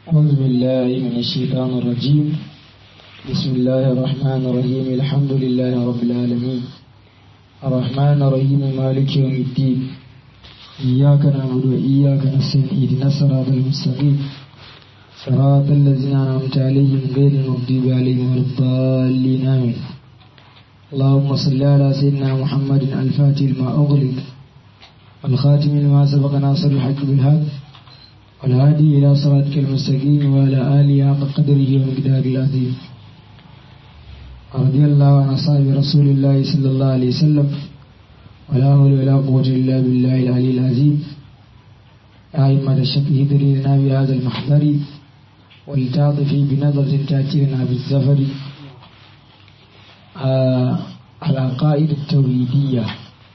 أعوذ بالله من الشيطان الرجيم بسم الله الرحمن الرحيم الحمد لله رب العالمين الرحمن الرحيم مالك يوم الدين إياك نعبد وإياك نستعين اهدنا الصراط المستقيم صراط الذين أنعمت عليهم غير المغضوب عليهم ولا الضالين آمين اللهم صل على سيدنا محمد الفاتح لما أغلق والخاتم لما سبق ناصر الحق بالحق والهادي إلى صراطك المستقيم وعلى آله حق قدره ومقداره العظيم رضي الله عن أصحاب رسول الله صلى الله عليه وسلم ولا حول ولا قوة إلا بالله العلي العظيم يا أئمة الشك هدري لنا بهذا المحضر ولتعطفي بنظرة تأتي لنا بالزفر آه العقائد التوحيدية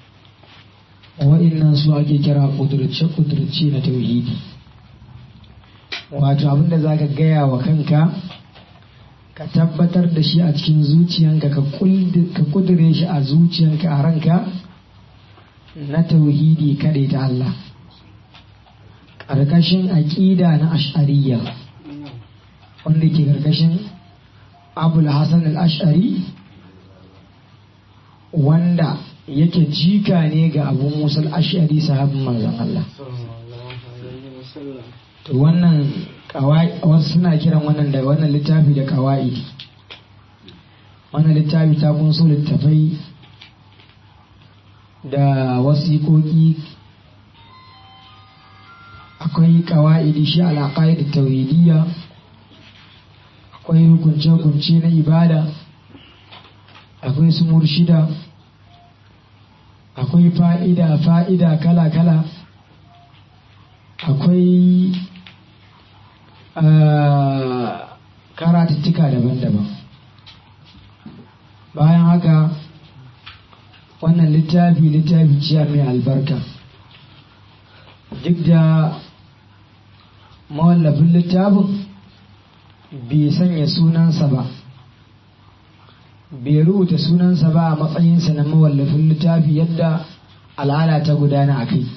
وإن سواء كرا قدرة قدرة na tauhidi wato abinda za ka gaya wa kanka ka tabbatar da shi a cikin zuciyanka ka kudure shi a zuciyanka a ranka na tauhidi kaɗai ta Allah ƙarƙashin aƙida na ash'ariya wanda ke ƙarƙashin abul hassan al-ash'ari wanda yake jika ne ga abu musul ash'ari sahabin manzon Allah to wannan wasu suna kiran wannan da wannan littafi da kawa'idi wannan littafi ta kunso littafai da wasiƙoƙi akwai kawa'idi shi alaƙai da tauhidiyya akwai hukunce-hukunce na ibada akwai su murshida akwai fa'ida fa'ida kala-kala akwai karatuttuka daban-daban bayan haka wannan littafi littafi ciya mai albarka duk da mawallafin littafin bai sanya sunansa ba bai rubuta sunansa ba a matsayinsa na mawallafin littafi yadda al'ada ta gudana a kai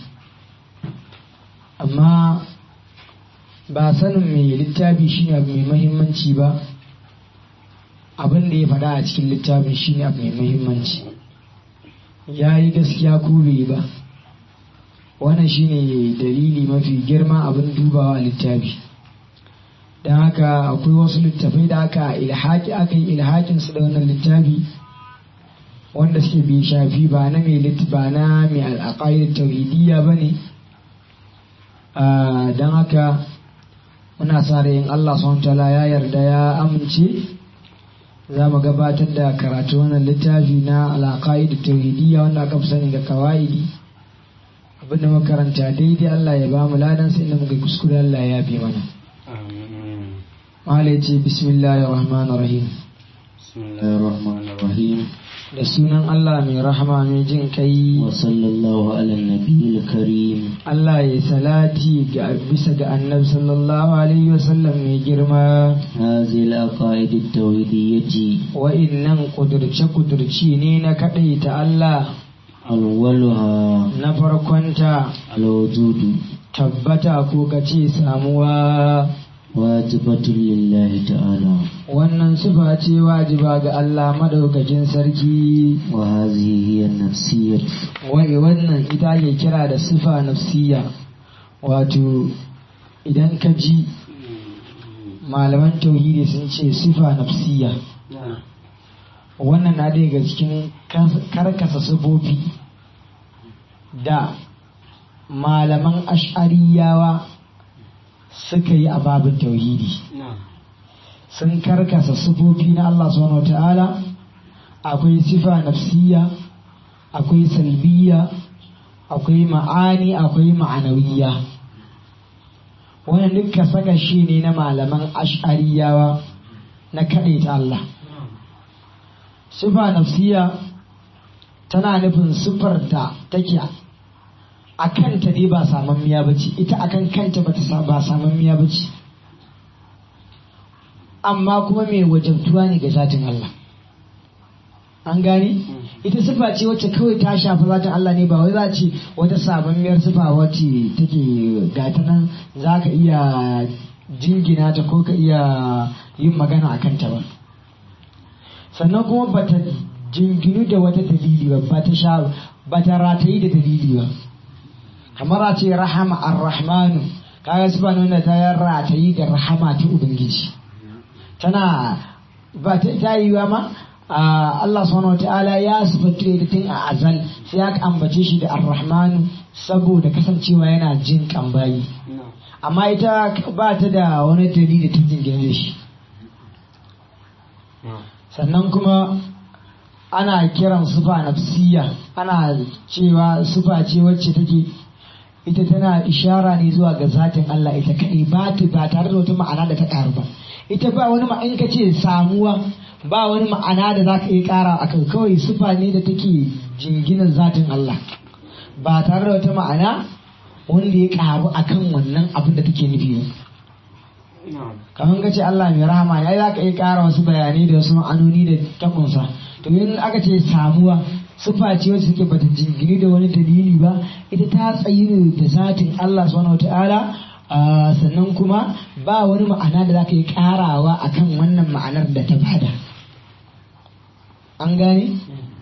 amma ba sanin mai littafi shine abu mai mahimmanci ba abin da ya faɗa a cikin littafin shine abu mai mahimmanci ya yi gaskiya ko bai ba wannan shine dalili mafi girma abin dubawa a littafi don haka akwai wasu littafai da aka ilhaki aka yi ilhakin su da wannan littafi wanda suke bai shafi ba na mai ba na mai al'aqaid tauhidiyya bane don haka muna sa yin Allah subhanahu ya yarda ya amince za mu gabatar da karatu wannan littafi na al'aqaid tauhidiyya wanda aka fi sani ga kawaidi abinda makaranta daidai Allah ya ba mu ladan sai inda muka kuskure Allah ya bi mana Malai ce bismillahir rahmanir rahim bismillahir rahmanir rahim da sunan Allah mai rahama mai jin kai wa sallallahu ala nabiyil karim Allah ya salati ga bisa ga annabi sallallahu alaihi wasallam mai girma هذه العقائد التوحيدية wa innan kudurce kudurci ne na ta Allah أولها na farkonta الوجود tabbata ko kace samuwa واجبة لله تعالى wannan sifa ce wajiba ga Allah madaukakin sarki وهذه هي النفسية wai wannan ita ke kira da sifa nafsiya wato idan ka ji malaman tauhidi sun ce sifa nafsiya wannan na daga cikin karkasa sifofi da malaman ash'ariyawa suka yi a babin tauhidi sun karkasa sifofi na Allah subhanahu wa ta'ala akwai sifa nafsiya akwai salbiya akwai ma'ani akwai ma'anawiya wannan duka saka shi ne na malaman ash'ariyawa na kaɗaita Allah sifa nafsiya tana nufin siffar da take a kanta dai ba samammiya ba ce ita akan kanta ba ta ba samammiya ba ce amma kuma mai wajabtuwa ne ga zatin Allah an gane ita sifa ce wacce kawai ta shafi zatin Allah ne ba wai za ce wata sabammiyar sifa wacce take gata nan za ka iya jingina ta ko ka iya yin magana a kanta ba sannan kuma ba ta jinginu da wata dalili ba ba ta sha ba ta ratayi da dalili ba kamar a ce rahama ar-rahmanu kaga su ba nuna ta yi ratayi da rahama ta ubangiji tana ba ta ta yi wa ma Allah subhanahu wa ta'ala ya sifatu da tun a azal sai aka ambace shi da ar-rahmanu saboda kasancewa yana jin kambayi amma ita ba ta da wani dalili ta jingina da shi sannan kuma ana kiran sufa nafsiya ana cewa sufa ce wacce take ita tana ishara ne zuwa ga zatin Allah ita kaɗai ba ta ba tare da wata ma'ana da ta ƙaru ba ita ba wani ma'in ka ce samuwa ba wani ma'ana da za ka iya ƙara a kan kawai sufa ne da take jinginan zatin Allah ba tare da wata ma'ana wanda ya ƙaru a kan wannan abin da take nufi ba kamar ka ce Allah mai rahama ya za ka iya ƙara wasu bayanai da wasu ma'anoni da takunsa to in aka ce samuwa sufa ce wacce take bata jingini da wani dalili ba ita ta tsayi ne da zatin Allah subhanahu wataala sannan kuma ba wani ma'ana da za ka yi ƙarawa akan wannan ma'anar da ta bada an gane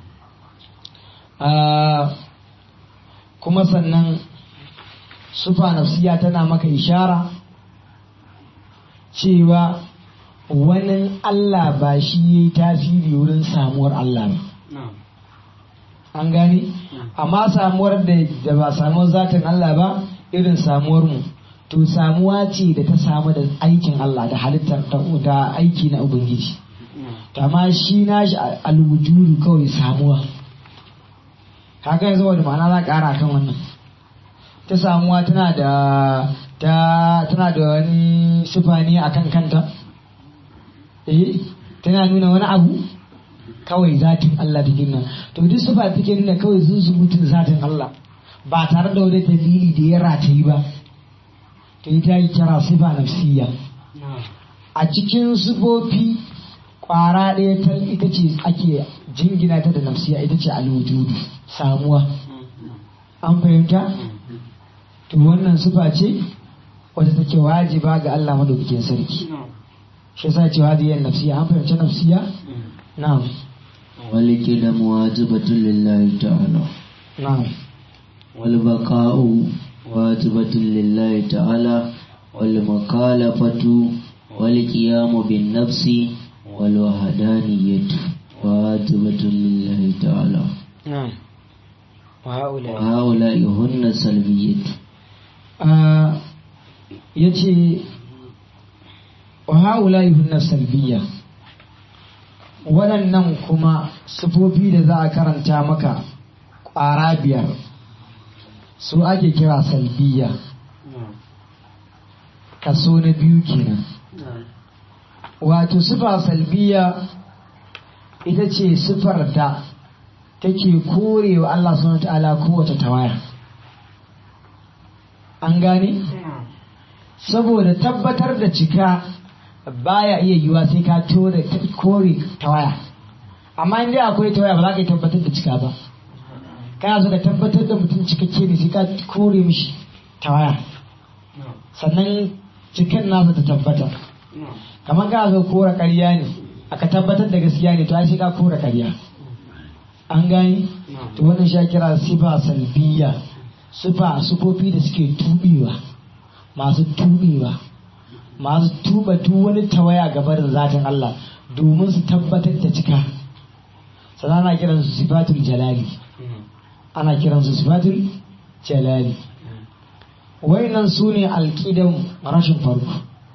kuma sannan sufa nafsiya tana maka ishara cewa wani Allah ba shi ya yi tasiri wurin samuwar Allah ba. An gani? Amma samuwar da ba samuwar zatin Allah ba irin samuwar mu. To samuwa ce da ta samu da aikin Allah da halittar da aiki na Ubangiji. Amma shi na shi alwujudu kawai samuwa. Haka yanzu wani ma'ana za ƙara kan wannan. Ta samuwa tana da ta tana da wani sifani a kan kanta eh tana nuna wani abu kawai zatin Allah da girma to duk sifa take nuna kawai zuzubutun zatin Allah ba tare da wani dalili da ya ratayi ba to ita yi kira sifa nafsiya a cikin sifofi kwara ɗaya ta ita ce ake jingina ta da nafsiya ita ce alwujudu samuwa an fahimta to wannan sifa ce wadda take wajiba ga Allah madaukakin sarki shi yasa ce hadiyar nafsiya an fahimci nafsiya na'am والكلام واجبة لله تعالى na'am والبقاء واجبة لله تعالى والمكالفة والقيام بالنفس والوحدانية واجبة لله تعالى na'am wa haula وهؤلاء هن سلبية ya ce wa haula hunna salbiya waɗannan kuma sufofi da za a karanta maka ƙwara biyar su ake kira salbiya kaso na biyu kenan wato sufa salbiya ita ce sufar da take korewa Allah subhanahu wa ta'ala kowace tawaya an gane saboda tabbatar da cika baya iya yiwa sai ka tore kore tawaya amma in dai akwai tawaya ba za ka yi tabbatar da cika ba kana so ka tabbatar da mutum cikakke ne sai ka kore mishi tawaya sannan cikin nasa ta tabbata kamar kana so kora ƙarya ne aka tabbatar da gaskiya ne to ai sai ka kora ƙarya an gani to wannan sha kira sifa salbiya sifa sufofi da suke tubewa masu tubewa masu tuba duk wani tawaya gaba da zatin Allah domin su tabbatar da cika sannan ana kiran su sifatul jalali ana kiran su sifatul jalali wayannan su ne alƙidan rashin farko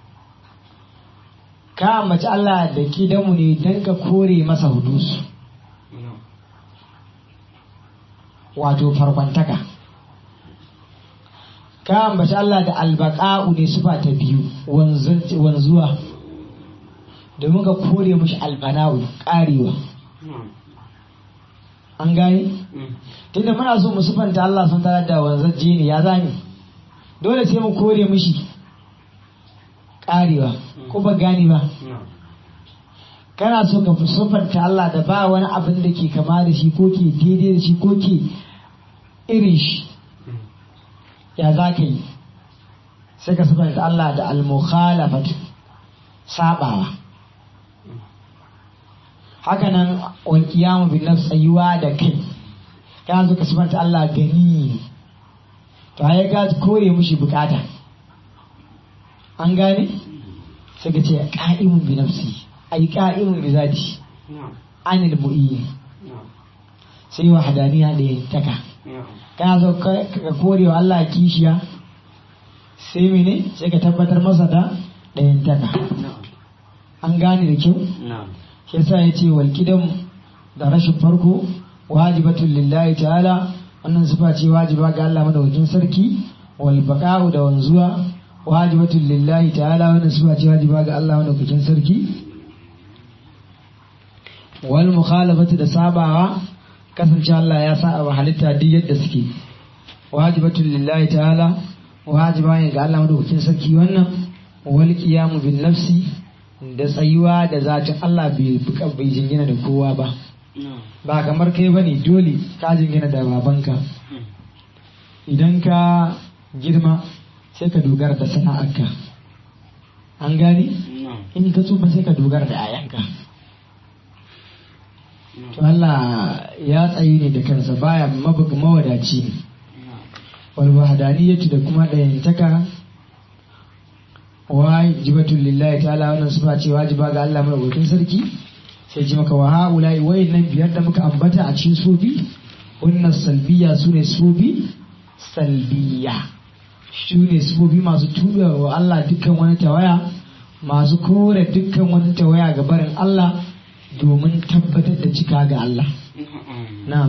ka ambaci Allah da kidanmu ne don ka kore masa hudusu wato farkwantaka ka ambaci Allah da albaqa'u ne sufa ta biyu wanzuwa domin ka kore mushi albana'u karewa an gane tunda muna so mu sufanta Allah sun tare da wanzajje ne ya zani dole sai mu kore mushi karewa ko ba gane ba kana so ka sufanta Allah da ba wani abin da ke kama da shi ko ke daidai da shi ko ke irin shi ya za ka yi sai ka sifanta Allah da al-mukhalafatu sabawa haka nan wal qiyamu bin nafs tsayuwa da kai ka zo ka sifanta Allah gani to ai ka kore mushi bukata an gane sai ka ce qa'imun bi nafsi ai qa'imun bi zati anil mu'in sai wa hadaniya da taka kana zo ka kore wa Allah kishiya sai mene sai ka tabbatar masa da ɗayan taka an gane da kyau shi yasa ya ce wal da rashin farko wajibatun lillahi ta'ala wannan sifa ce wajiba ga Allah madaukakin sarki wal baqa'u da wanzuwa wajibatun lillahi ta'ala wannan sifa ce wajiba ga Allah madaukakin sarki wal mukhalafatu da sabawa kasance Allah ya sa wa halitta duk yadda suke wajibatun lillahi ta'ala wajiba ne ga Allah madaukakin sarki wannan wal qiyamu bin nafsi da tsayuwa da zatin Allah bai bai jingina da kowa ba ba kamar kai bane dole ka jingina da babanka idan ka girma sai ka dogara da sana'arka an gani in ka tsufa sai ka dogara da ayanka to Allah ya tsayi ne da kansa baya mabuga mawadaci ne wal wahdaniyatu da kuma dayantaka wajibatul lillahi ta'ala wannan sifa ce wajiba ga Allah madaukakin sarki sai ji maka wa haula'i wayannan biyar da muka ambata a cikin sufi wannan salbiya sune sufi salbiya sune sufi masu tuba wa Allah dukkan wani tawaya masu kore dukkan wani tawaya ga barin Allah domin tabbatar da cika ga Allah na'am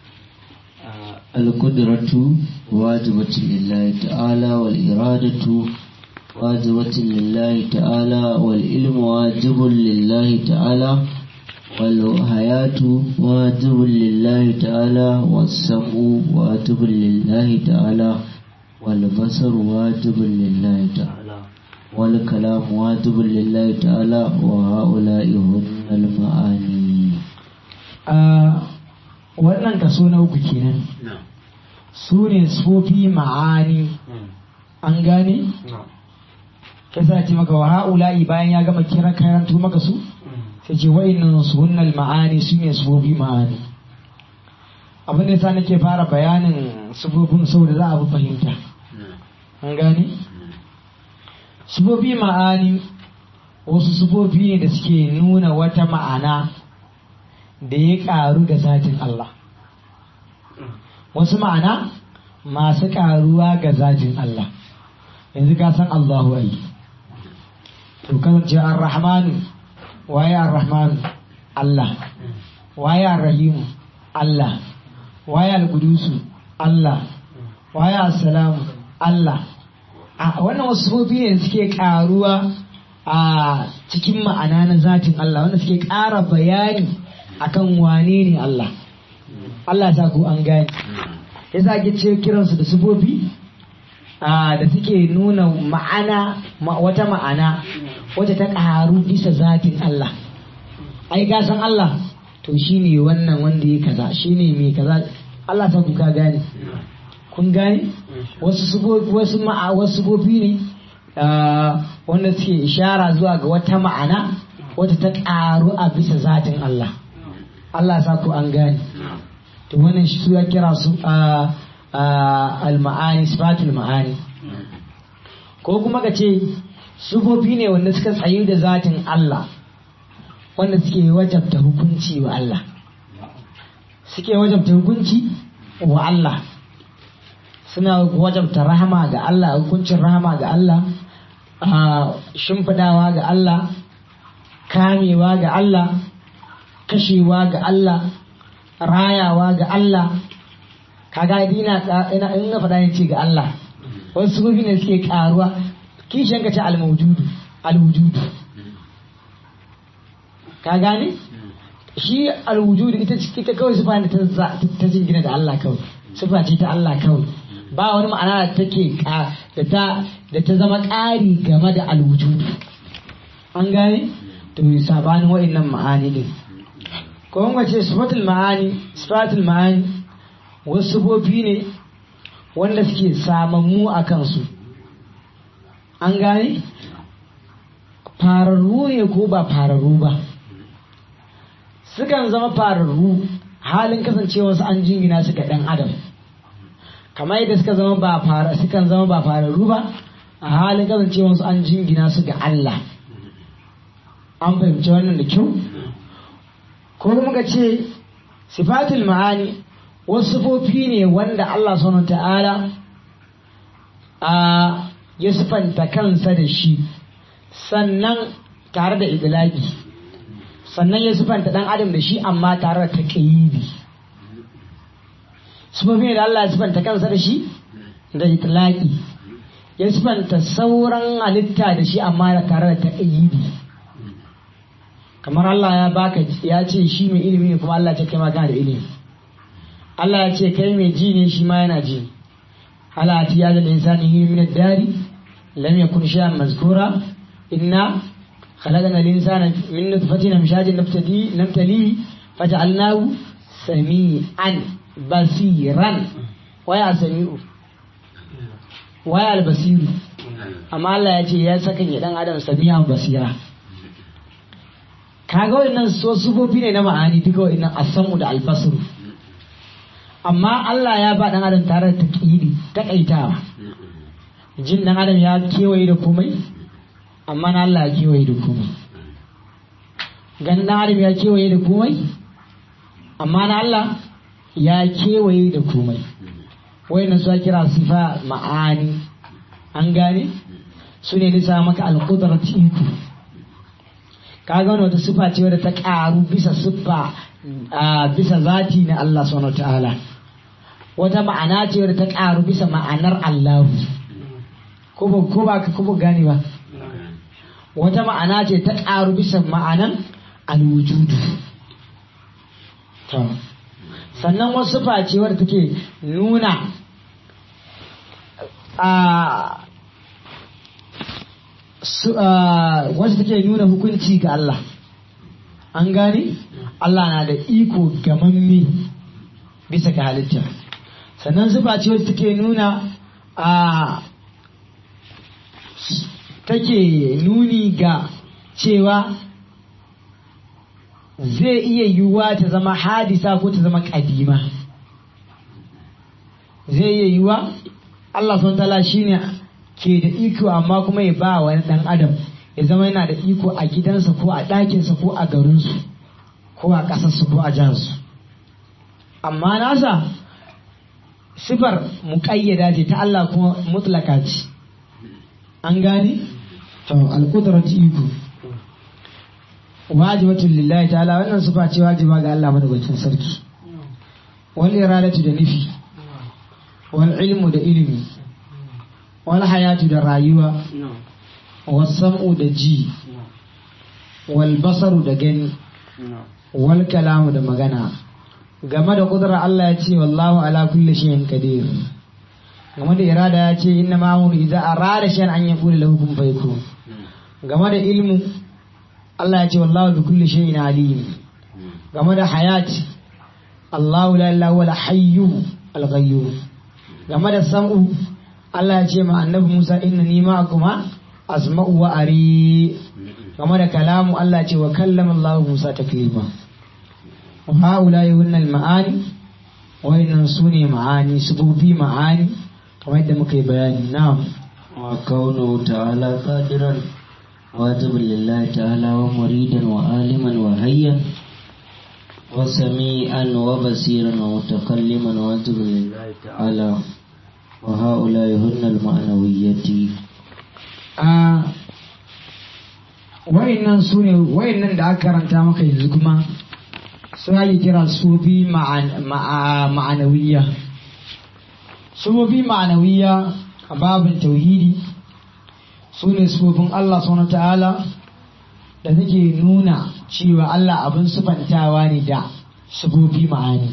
القدرة واجبة لله تعالى والإرادة واجبة لله تعالى والعلم واجب لله تعالى والحياة واجب لله تعالى والسمع واجب لله تعالى والبصر واجب لله تعالى والكلام واجب لله تعالى وهؤلاء هن المعاني wannan kaso na uku kenan su ne sufofi ma'ani an gane ka sa ce maka wa ha'ula'i bayan ya gama kira karanto maka su sai ce wa'innan su hunnal ma'ani su ne sufofi ma'ani abin da yasa nake fara bayanin sufofin saboda za a fi fahimta an gane sufofi ma'ani wasu sufofi ne da suke nuna wata ma'ana da ya ƙaru da zatin Allah wasu ma'ana masu ƙaruwa ga zatin Allah yanzu ka san Allahu ai to kasance ar-rahmanu waye ar-rahmanu Allah waye ar-rahimu Allah waye al-qudusu Allah waye as-salamu Allah a wannan wasu sufofi ne suke ƙaruwa a cikin ma'ana na zatin Allah wanda suke ƙara bayani akan wane ne Allah Allah ya ku an gane yasa ake ce kiransu da sufofi da suke nuna ma'ana wata ma'ana wata ta ƙaru bisa zatin Allah ai ka san Allah to shine wannan wanda ya kaza shine mai kaza Allah ta ku ka gane kun gane wasu sufofi wasu ma'a wasu sufofi ne wanda suke ishara zuwa ga wata ma'ana wata ta ƙaru a bisa zatin Allah Allah sa ku an gane to wannan shi su ya kira su a al-ma'ani sifatul ma'ani ko kuma ka ce sufofi ne wanda suka tsayu da zatin Allah wanda suke wajabta hukunci wa Allah suke wajabta hukunci wa Allah suna wajabta rahama ga Allah hukuncin rahama ga Allah shimfidawa ga Allah kamewa ga Allah kashewa ga Allah rayawa ga Allah kaga ina ina ina faɗa yin ce ga Allah wasu sufofi ne suke karuwa kishin ka ce al-mawjudu al-wujudu ka gane shi al-wujudu ita ita kawai sifa ne ta ta jingina da Allah kawai sifa ce ta Allah kawai ba wani ma'ana da take da ta da ta zama ƙari game da al-wujudu an gane to sabanin wa'annan ma'ani din ko kuma ce sifatul ma'ani sifatul ma'ani wasu sifofi ne wanda suke samammu a kansu an gane fararru ne ko ba fararru ba sukan zama fararru halin kasancewa su an jingina su ga ɗan adam kamar yadda suka zama ba fara sukan zama ba fararru ba a halin kasancewa su an jingina su ga Allah an fahimci wannan da kyau ko kuma ka ce sifatul ma'ani wasu sifofi ne wanda Allah subhanahu ta'ala a ya sifanta kansa da shi sannan tare da idlaki sannan ya sifanta dan adam da shi amma tare da taqyidi sifofi ne da Allah ya sifanta kansa da shi da idlaki ya sifanta sauran halitta da shi amma tare da taqyidi kamar Allah ya baka ya ce shi mai ilimi ne kuma Allah ya ce kai ma kana da ilimi Allah ya ce kai mai ji ne shi ma yana ji ala atiya da insani min ad-dari lam yakun shay'an mazkura inna خلقنا الإنسان من نطفة أمشاج نبتدي نبتليه فجعلناه سميعا بصيرا ويا سميع ويا البصير أما الله يجي يا سكن يدان آدم سميعا بصيرا kaga wannan sufofi ne na ma'ani duka wannan asamu da albasaru amma Allah ya ba dan adam tare da taqidi takaitawa jin dan adam ya kewaye da komai amma na Allah ya kewaye da komai ganin dan adam ya kewaye da komai amma na Allah ya kewaye da komai wayannan su kira sifa ma'ani an gane su ne nisa maka alqudrat iko kaga wani wata sifa ce wadda ta karu bisa siffa bisa zati na Allah subhanahu ta'ala wata ma'ana ce wadda ta karu bisa ma'anar Allah ko ba ko ba ko ba gane ba wata ma'ana ce ta karu bisa ma'anan alwujudu sannan wasu sifa ce wadda take nuna a wacce take nuna hukunci ga Allah an gane Allah na da iko gamamme bisa ga halitta sannan zuba ce wacce take nuna a take nuni ga cewa zai iya yiwuwa ta zama hadisa ko ta zama kadima zai iya yiwuwa Allah sun tala shine ke da iko amma kuma ya ba wani ɗan adam ya zama yana da iko a gidansa ko a ɗakinsa ko a garinsu ko a ƙasarsu ko a jiharsu amma nasa sifar muƙayyada ce ta Allah kuma mutlaka ce an gane to alƙudratu iko wajibatun lillahi ta'ala wannan sifa ce wajiba ga Allah madaukakin sarki wal iradatu da nufi wal ilmu da ilimi wal hayatu da rayuwa wal sam'u da ji wal basaru da gani wal kalamu da magana game da kudura Allah ya ce wallahu ala kulli shay'in qadir game da irada ya ce inna ma hu idza arada shay'an an yaqulu lahu kun fayakun game da ilmu Allah ya ce wallahu bi kulli shay'in alim game da hayat Allahu la ilaha illa hayyu al-ghayyum game da sam'u Allah ya ce ma annabi Musa inna ni ma'akuma asma'u wa ari game da kalamu Allah ya ce wa kallama Allah Musa taklima wa haula yunna al-ma'ani wa innan sune ma'ani sububi ma'ani kamar yadda muka yi bayani na'am wa kaunu ta'ala qadiran wajib lillahi ta'ala wa muridan wa aliman wa hayyan wa sami'an wa basiran wa mutakalliman wajib lillahi ta'ala وهؤلاء هن المعنويات a wayannan su ne wayannan da aka karanta maka yanzu kuma sun ake kira sufi ma'anawiya sufi ma'anawiya a babin tauhidi su ne sufofin Allah subhanahu ta'ala da take nuna cewa Allah abin sufantawa ne da sufofi ma'ani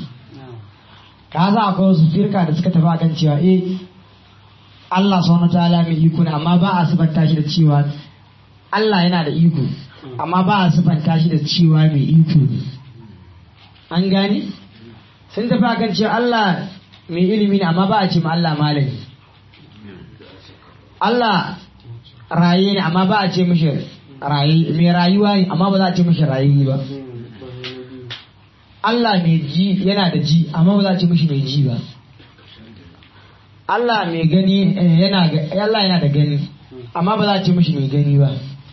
ka za akwai wasu firka da suka tafi akan cewa eh Allah subhanahu ta'ala mai iko ne amma ba a sifanta shi da cewa Allah yana da iko amma ba a sifanta shi da cewa mai iko ne an gane sun tafi akan cewa Allah mai ilimi ne amma ba a ce ma Allah malami Allah raye ne amma ba a ce mishi raye mai rayuwa ne amma ba za a ce mishi raye ba Allah mai ji yana da ji amma ba za a ce mishi mai ji ba Allah mai gani yana Allah yana da gani amma ba za a ce mishi mai gani ba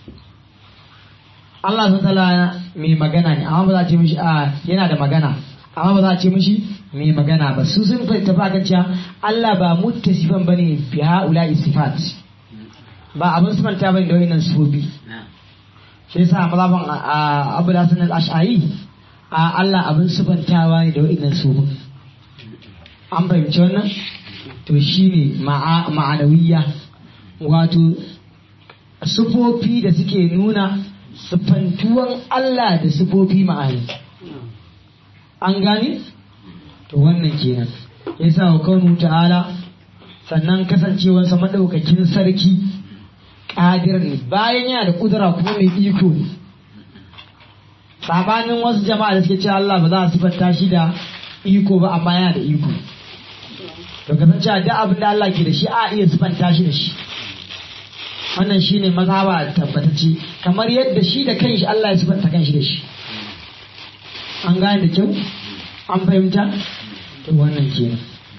Allah sun tala mai magana ne amma ba za a ce mishi a yana da magana amma ba za a ce mishi mai magana ba su sun tafi akan cewa Allah ba muttasifan bane bi haula sifat ba abin sifanta bane da wayannan sifofi shi yasa mazhaban Abu Hasan al-Ash'ari a Allah abin sifantawa ne da wayannan sifofin an fahimci wannan to shine ma'anawiyya wato sifofi da suke nuna sifantuwan Allah da sifofi ma'ani an gane to wannan kenan ya sa wa kaunu ta'ala sannan kasancewarsa maɗaukakin sarki ƙadir ne bayan yana da ƙudura kuma mai iko ne sabanin wasu jama'a da suke ce Allah ba za a sifanta shi da iko ba amma yana da iko to kasancewa duk abin da Allah ke da shi a iya sifanta shi da shi wannan shine mazhaba tabbatacce kamar yadda shi da kanshi Allah ya sifanta kanshi da shi an gane da kyau an fahimta to wannan kenan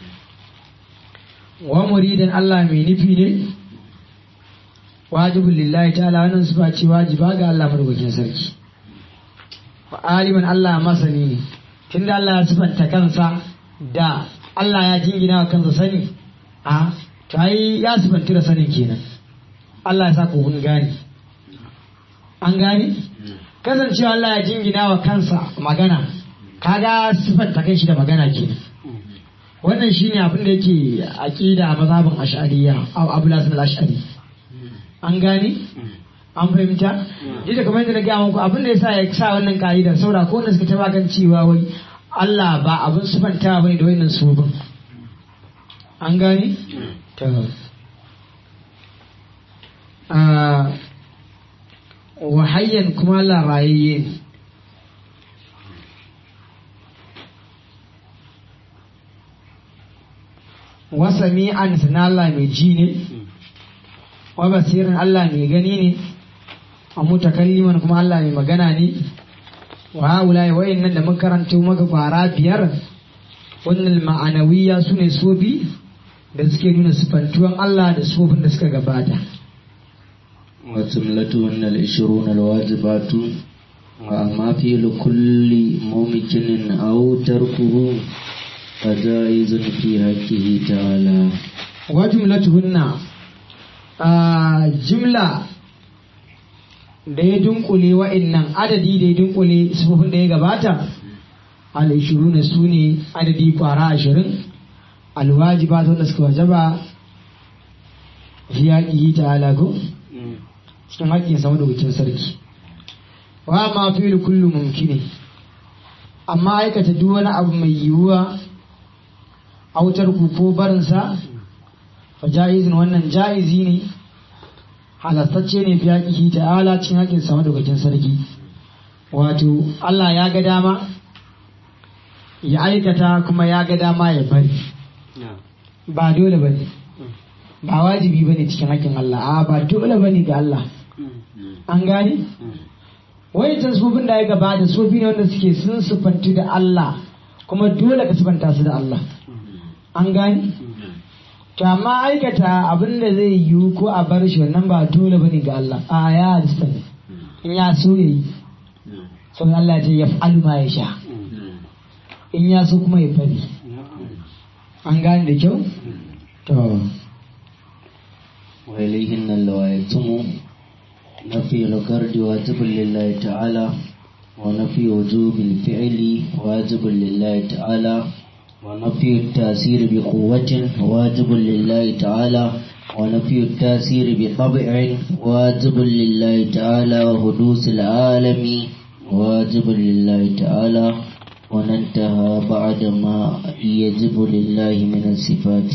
wa muridan Allah mai nufi ne wajibin lillahi ta'ala wannan sifa ce wajiba ga Allah madaukakin sarki wa aliman Allah masani ne tunda Allah ya sifanta kansa da Allah ya jingina wa kansa sani a to ai ya sifanta da sanin kenan Allah ya sa ku kun gane an gane kasancewa Allah ya jingina wa kansa magana kaga sifanta kai shi da magana kenan wannan shine abin da yake aqida mazhabin ash'ariyya aw abu lasan al-ash'ari an gane an fahimta yadda kamar yadda na gaya muku abin da yasa ya sa wannan ka'ida saboda ko wanda suka taba kan cewa wai Allah ba abin sifanta bane da wannan subin an gane to wa hayyan kuma Allah rayayye ne wa sami'an sana Allah mai ji ne wa basirin Allah mai gani ne a mutakalliman kuma Allah mai magana ne wa haula wa'in nan da mun karanto maka fara biyar wannan ma'anawiya su ne sofi da suke nuna sifantuwan Allah da sofin da suka gabata وجملتهن العشرون الواجبات وأما في كل ممكن أو تركه فجائز في حقه تعالى وجملتهن جملة da ya dunkule wa'innan adadi da ya dunkule sufufin da ya gabata al-ishiru na su ne adadi kwara ashirin alwajiba wanda suka wajaba fi yaƙi ta alago cikin haƙƙin sama da wucin sarki wa ma fi kullu mumkini amma aikata duk wani abu mai yiwuwa autar ku ko barinsa fa ja'izin wannan ja'izi ne halastacce ne fi haƙiƙi ta'ala cikin haƙƙin sama da wucin sarki wato Allah ya ga dama ya aikata kuma ya ga dama ya bari ba dole bane ba wajibi bane cikin haƙƙin Allah a ba dole bane ga Allah an gane wayancan sufin da ya gabata sufi ne wanda suke sun sufanti da Allah kuma dole ka sufanta su da Allah an gane to amma aikata abin da zai yiwu ko a bar shi wannan ba dole bane ga Allah a ya halista ne in ya so ya yi sau Allah ce ya fa'alu ma ya sha in ya so kuma ya fari an gane da kyau to وإليهن اللوائتم نفي القرد واجب لله تعالى ونفي وجوب الفعل واجب لله تعالى ونفي التأثير بقوة واجب لله تعالى ونفي التأثير بطبع واجب لله تعالى وحدوث العالم واجب لله تعالى وننتهى بعد ما يجب لله من الصفات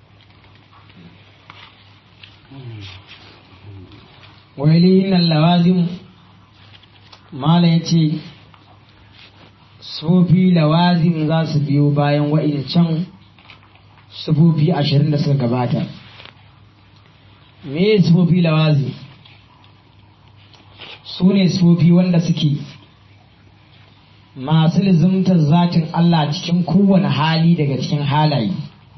wailihin nan lawazim mala ya ce sufofi lawazim za su biyo bayan wa'incan sufofi ashirin da suka gabata me sifofi lawazi su ne sifofi wanda suke masu lizumtar zatin Allah cikin kowane hali daga cikin halaye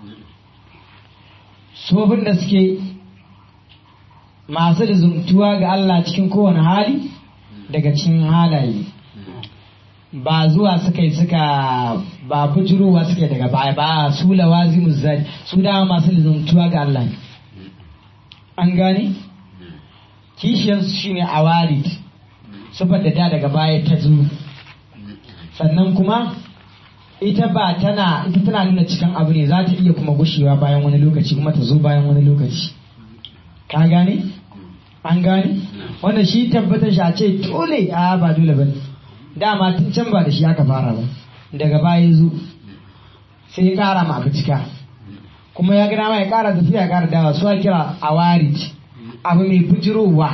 sifofin da suke masu lizumtuwa ga Allah cikin kowane hali daga cikin halaye ba zuwa suka yi suka ba bujirowa suke daga baya ba su lawazimu zai su dama masu lizumtuwa ga Allah ne an gane kishiyarsu shine awarid sifar da ta daga baya ta zo sannan kuma ita ba tana ita tana nuna cikin abu ne za ta iya kuma gushewa bayan wani lokaci kuma ta zo bayan wani lokaci ka gane an gane wanda shi tabbatar shi a ce dole a ba dole ba dama tun can ba da shi aka fara ba daga baya ya zo sai ya kara ma abu cika kuma ya gana ma ya kara tafiya ya kara dawa su kira awarid abu mai bujirowa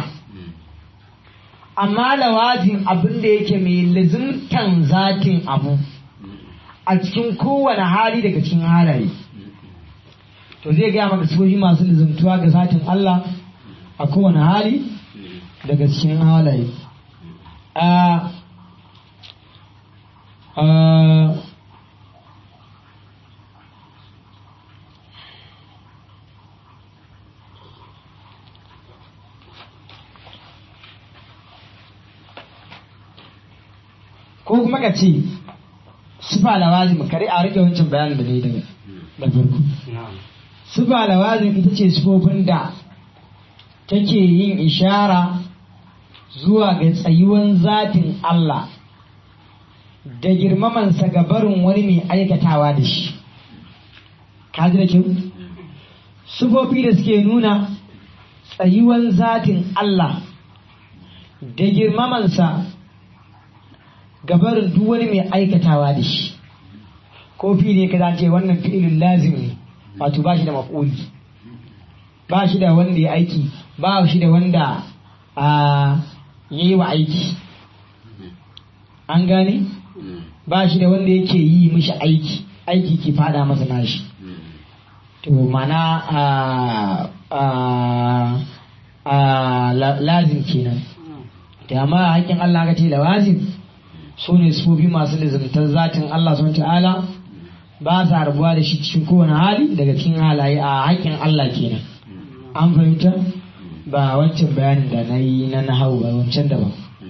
amma lawazin abin da yake mai lazimtan zatin abu a cikin kowane hali daga cikin halaye to zai gaya maka sifofi masu lazimtuwa ga zatin Allah a kowane hali daga cikin halaye a ko kuma ka ce sifa lawazim kare a rike wancan bayanin da ne daga da farko sifa lawazim ita ce sifofin da take yin ishara zuwa ga tsayuwan zatin Allah da girmamansa ga barin wani mai aikatawa da shi kaji da kyau sifofi da suke nuna tsayuwan zatin Allah da girmamansa gabarin duk wani mai aikatawa da shi ko fi ne ka ce wannan fi'ilun lazim ne wato ba shi da maf'uli ba shi da wanda ya aiki ba shi da wanda ya yi wa aiki an gane ba shi da wanda yake yi mishi aiki aiki ke fada masa nashi to mana lazim kenan da amma haƙƙin Allah ka ce lawazim su ne sufofi masu lizimtar zatin Allah sun ta'ala ba sa rabuwa da shi cikin kowane hali daga cikin halaye a haƙƙin Allah kenan an fahimta ba wancan bayanin da na yi na nahau ba wancan daban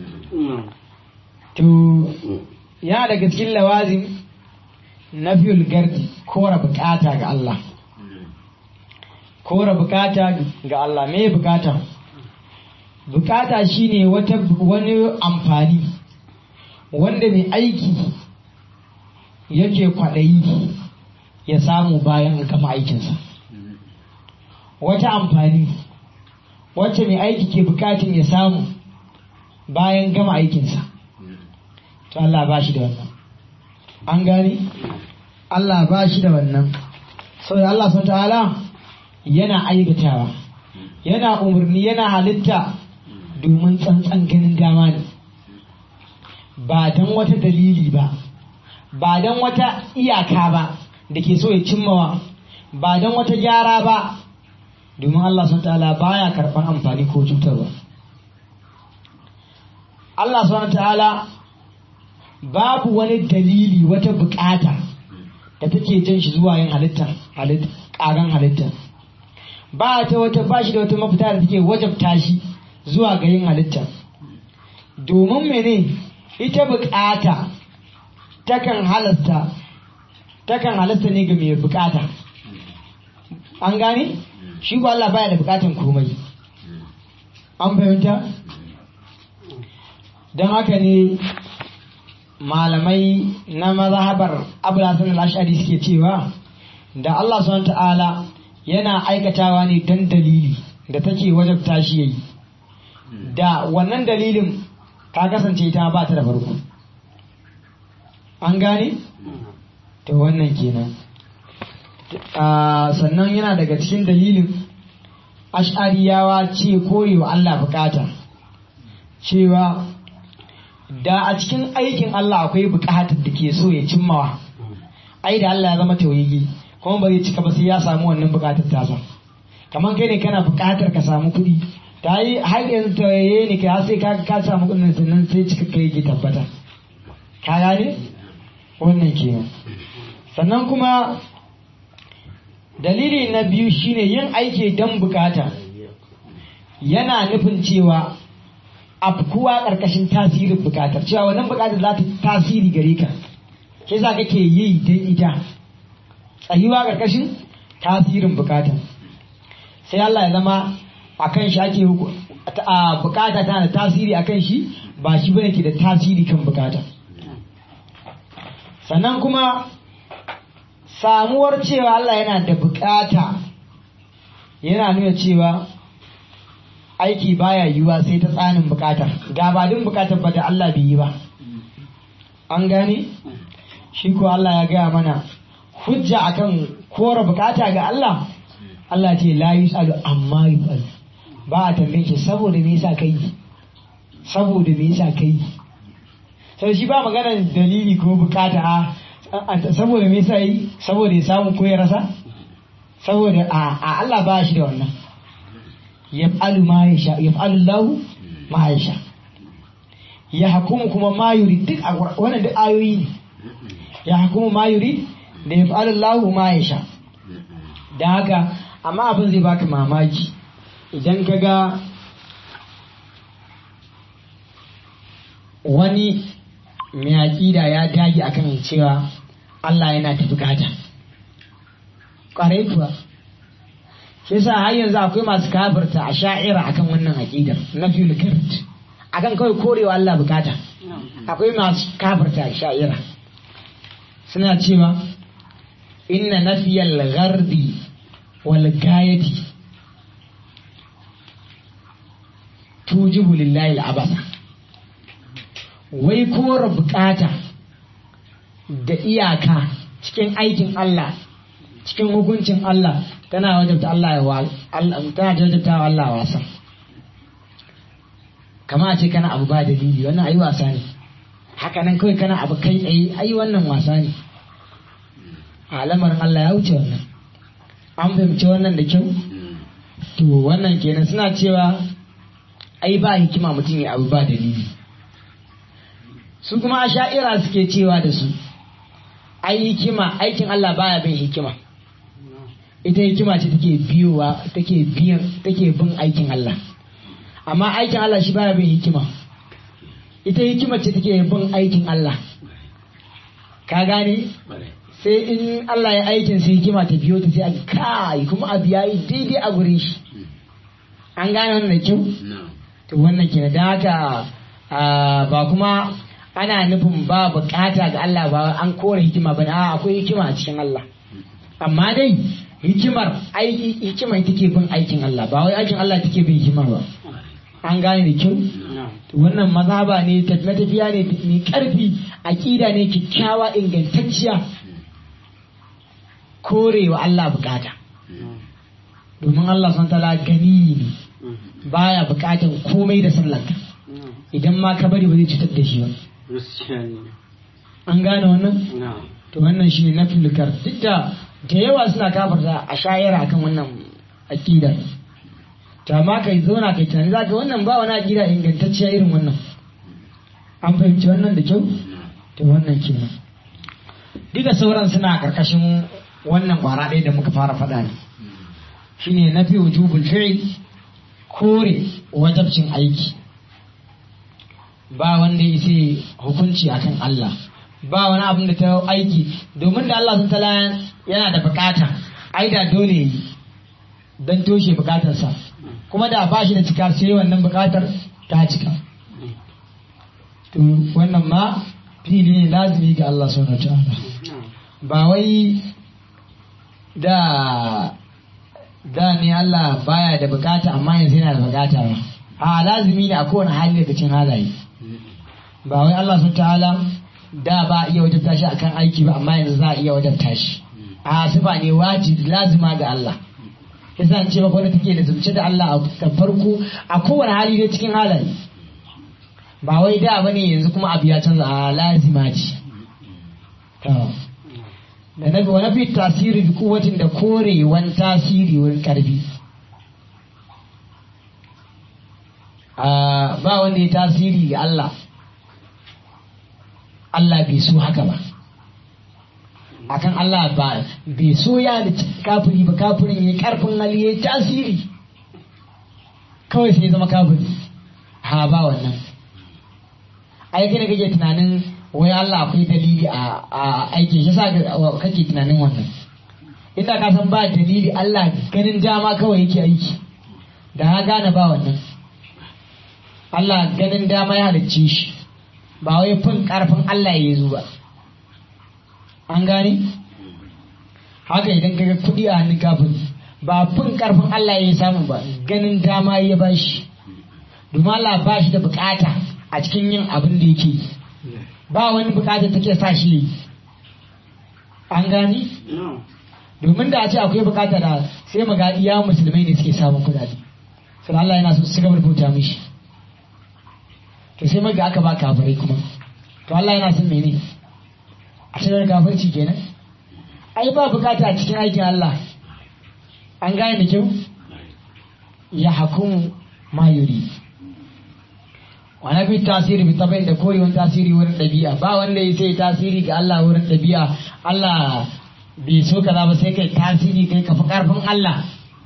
to ya daga cikin lawazim na fiyul gardi kora bukata ga Allah kora bukata ga Allah me bukata bukata shine wata wani amfani wanda mai aiki yake kwaɗayi ya samu bayan gama aikinsa wata amfani wacce mai aiki ke bukatun ya samu bayan gama aikinsa to Allah ba shi da wannan an gane Allah ba shi da wannan saboda Allah sun ta'ala yana aikatawa yana umarni yana halitta domin tsantsan ganin dama ne ba don wata dalili ba ba don wata iyaka ba da ke so ya cimmawa ba don wata gyara ba domin Allah sun ta'ala baya karɓar amfani ko cutarwa Allah sun ta'ala babu wani dalili wata bukata da take jan shi zuwa yin halitta ƙagan halitta ba ta wata ba shi da wata mafita da take wajabta shi zuwa ga yin halitta domin mene ita bukata takan halasta takan halasta ne ga mai bukata an gane shi ko Allah baya da bukatan komai an fahimta don haka ne malamai na mazhabar abulasan al-ashari suke cewa da Allah subhanahu ta'ala yana aikatawa ne don dalili da take wajabta shi yayi da wannan dalilin ka kasance ta ba ta da farko an gane to wannan kenan sannan yana daga cikin dalilin ash'ariyawa ce korewa Allah bukata cewa da a cikin aikin Allah akwai bukatar da ke so ya cimmawa ai da Allah ya zama tawayi kuma ba zai cika ba sai ya samu wannan bukatar tasa kamar kai ne kana buƙatar ka samu kuɗi ta yi har yanzu tawaye ne ka sai ka ka samu kuɗin sannan sai cika kai ke tabbata ka gane wannan kenan sannan kuma dalili na biyu shine yin aiki don bukata yana nufin cewa afkuwa ƙarƙashin tasirin bukatar cewa wannan bukatar za ta tasiri gare ka ke za kake yi don ita tsayuwa ƙarƙashin tasirin bukatar sai Allah ya zama a kan shi ake a bukata tana da tasiri a kan shi ba shi bane ke da tasiri kan bukata sannan kuma samuwar cewa Allah yana da bukata yana nuna cewa aiki baya yiwuwa sai ta tsanin bukatar gabadin bukatar ba da Allah bai yi ba an gane shi ko Allah ya gaya mana hujja akan kora bukata ga Allah Allah ce la yus'alu amma yus'al ba a tambaye shi saboda me yasa kai saboda me yasa kai sai shi ba maganar dalili ko bukata a saboda me yasa yi saboda ya samu ko ya rasa saboda a Allah ba shi da wannan yaf'alu ma yasha yaf'alu lahu ma yasha ya hukumu kuma ma yuri duk wannan duk ayoyi ne ya hukumu ma yuri da yaf'alu lahu ma yasha da haka amma abin zai baka mamaki idan ka ga wani mai aƙida ya dage akan cewa Allah yana ta bukata ƙwarai kuwa shi sa har yanzu akwai masu kafirta a sha'ira akan wannan aƙidar na filikart akan kawai korewa Allah bukata akwai masu kafirta a sha'ira suna cewa inna nafiyal ghardi wal gayati tujibu lillahi al'abasa wai kora bukata da iyaka cikin aikin Allah cikin hukuncin Allah tana wajabta Allah ya wa tana wajabta wa Allah wasa kama ce kana abu ba dalili wannan ayi wasa ne haka nan kawai kana abu kai tsaye ayi wannan wasa ne a lamarin Allah ya wuce wannan an fahimci wannan da kyau to wannan kenan suna cewa ai ba hikima mutum ya abu ba dalili su kuma a sha'ira suke cewa da su ai hikima aikin Allah baya bin hikima ita hikima ce take biyowa take biyan take bin aikin Allah amma aikin Allah shi baya bin hikima ita hikima ce take bin aikin Allah ka gane sai in Allah ya aikin sai hikima ta biyo ta sai a kai kuma abu yayi daidai a gurin shi an gane wannan da kyau to wannan ke da haka ba kuma ana nufin ba bukata ga Allah ba an kore hikima ba a akwai hikima a cikin Allah amma dai hikimar aiki hikimar take bin aikin Allah ba wai aikin Allah take bin hikimar ba an gane da kyau wannan mazhaba ne tafiya ne mai karfi aqida ne kyakkyawa ingantacciya korewa Allah bukata domin Allah sun tala gani ne baya bukatan komai da sallanka idan ma ka bari ba zai cutar da shi ba an gane wannan to wannan shi ne na filikar duk da da yawa suna kafarta a shayara akan wannan aƙida to amma kai zauna kai tunani za ka wannan ba wani aƙida ingantacciya irin wannan an fahimci wannan da kyau to wannan kenan duka sauran suna ƙarƙashin wannan ƙwara ɗaya da muka fara faɗa ne shine na fi wujubul fi'il kore wajabcin aiki ba wanda ya ce hukunci akan Allah ba wani abin da ta aiki domin da Allah sun tala yana da bukata ai da dole yi don toshe bukatarsa kuma da ba shi da cika sai wannan bukatar ta cika to wannan ma fili ne lazimi ga Allah subhanahu ta'ala ba wai da da ne Allah baya da bukata amma yanzu yana da bukata ba a lazimi ne a kowane hali daga cin halaye ba wai Allah sun ta'ala da ba iya wajabta shi akan aiki ba amma yanzu za a iya wajabta shi a sifa ne wajibi lazima ga Allah yasa an ce maka wanda take da zumce da Allah a farko a kowane hali dai cikin halaye ba wai da bane yanzu kuma abu ya canza a lazima ce da na wani fi tasiri bi kuwatin da korewan tasiri wurin karfi a ba wanda ya tasiri ga Allah Allah bai so haka ba akan Allah ba bai so ya da kafiri ba kafirin ya karfin hali ya tasiri kawai sai ya zama kafiri ha ba wannan ai kai ne kake tunanin wai Allah akwai dalili a a aikin shi sa kake tunanin wannan inda ka san ba dalili Allah ganin dama kawai yake aiki da ha gane ba wannan Allah ganin dama ya halicce shi ba wai fin karfin Allah ya zo ba an gane haka idan ka ga kuɗi a hannun kafin ba fin karfin Allah ya samu ba ganin dama ya ba shi domin Allah ba shi da bukata a cikin yin abin da yake ba wani bukata take sa shi yi an gane domin da a ce akwai bukata da sai mu ga iya musulmai ne suke samun kudade sai Allah yana so su gaba rubuta mishi to sai maga aka ba kafirai kuma to Allah yana son mene a cikin kafirci kenan ai ba bukata a cikin aikin Allah an gane da kyau ya hakumu ma yuri wani bi tasiri bi tabai da korewan tasiri wurin ɗabi'a ba wanda ya sai tasiri ga Allah wurin ɗabi'a Allah bai so kaza ba sai kai tasiri kai ka fi karfin Allah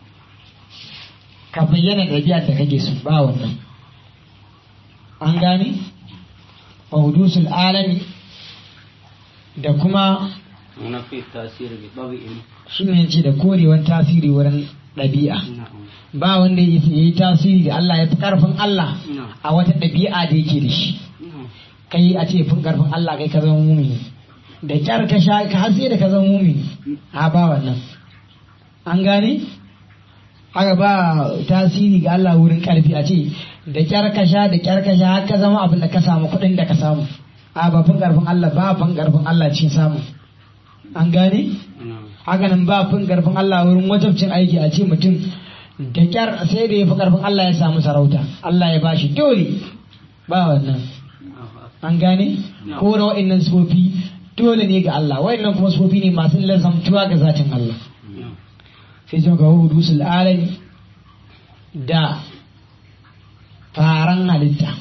ka bayyana ɗabi'ar da kake so ba wannan an gane hudusul alami da kuma nafi tasiri bi tabi'in shi ne ce da korewan tasiri wurin ɗabi'a ba wanda ya yi tasiri da Allah ya fi karfin Allah a wata ɗabi'a da yake da shi kai a ce fin karfin Allah kai ka zama mumini da kyar ka sha ka har sai da ka zama mumini a ba wannan an gane haka ba tasiri ga Allah wurin karfi a ce da kyar ka sha da kyar ka sha har ka zama abin da ka samu kuɗin da ka samu a ba fin karfin Allah ba fin karfin Allah cikin samu an gane haka nan ba fin karfin Allah wurin wajabcin aiki a ce mutum da kyar sai da ya fi karfin Allah ya samu sarauta Allah ya bashi dole ba wannan an gane ko na wa'annan sifofi dole ne ga Allah wa'annan kuma sifofi ne masu lazamtuwa ga zatin Allah sai sun kawo hudusul alami da faran halitta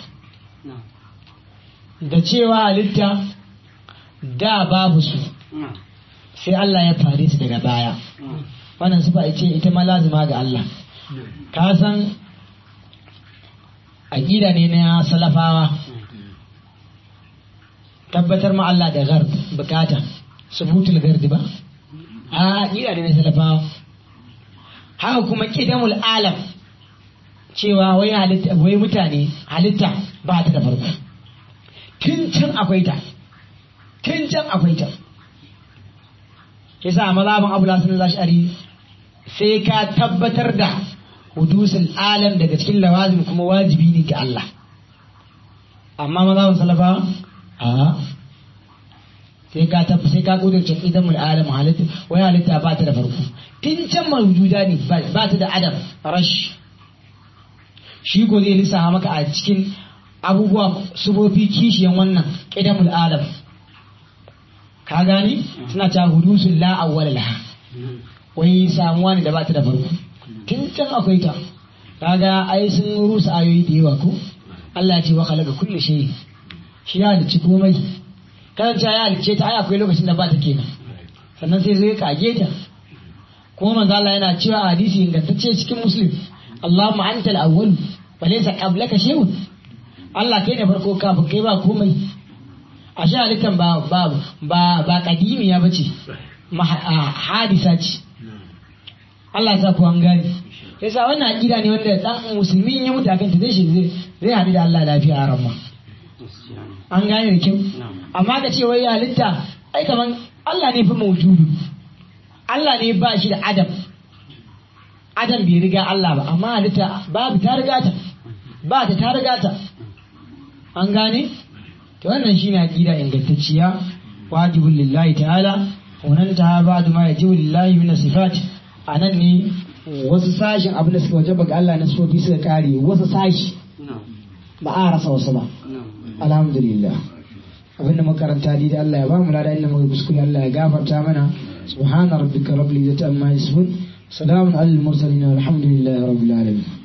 da cewa halitta da babu su sai Allah ya fare su daga baya wannan sufa ce ita ma lazima ga Allah ka san aƙida ne na salafawa tabbatar ma Allah da gard bukata subutul gardi ba a aƙida ne na salafawa haka kuma kidamul alam cewa wai halitta wai mutane halitta ba ta da farko tun can akwai ta tun can akwai ta yasa mazhabin Abu Hasan al-Ash'ari sai ka tabbatar da hudusul alam daga cikin lawazim kuma wajibi ne ga Allah amma mazhabin salafa a sai ka tabbatar sai ka kudurce idan mul alam halitta wai halitta ba ta da farko tun can mawjuda ne ba ta da adam rash shi ko zai lissafa maka a cikin abubuwa sufofi kishiyan wannan qidamul alam ka gani suna ta hudusul la awwal laha wai samuwa ne da ba ta da farko tun can akwai ta kaga ai sun rusa ayoyi da yawa ko Allah ya ce wa khalaqa kulli shay shi ya halicci komai kan ta ya halicce ta ai akwai lokacin da ba ta kenan sannan sai zai kage ta kuma manzo Allah yana cewa a hadisi ingantacce cikin muslim Allahumma antal awwal wa laysa qablaka shay'un Allah kai ne farko kafin kai ba komai a shi halittan ba ba ba ba kadimiya bace hadisa ce Allah ya sa ku an gane yasa wannan aqida ne wanda dan musulmi ya mutu akan ta zai shi zai haɗu da Allah lafiya a ramma an gane da kyau amma ka ce wai halitta ai kaman Allah ne fi mawjudu Allah ne ba shi da adam adam bai riga Allah ba amma halitta babu ta riga ta ba ta ta riga ta an gane to wannan shine aqida ingantacciya wajibul lillahi ta'ala wannan ta ba'du ma yajibu lillahi min sifat anan ne wasu sashin abin da suka wajaba ga Allah na sofi suka kare wasu sashi ba a rasa wasu ba alhamdulillah abin da makaranta da Allah ya ba mu lada inda muka kuskure Allah ya gafarta mana subhana rabbika rabbil izzati amma yasifun salamun alal mursalin walhamdulillahi rabbil alamin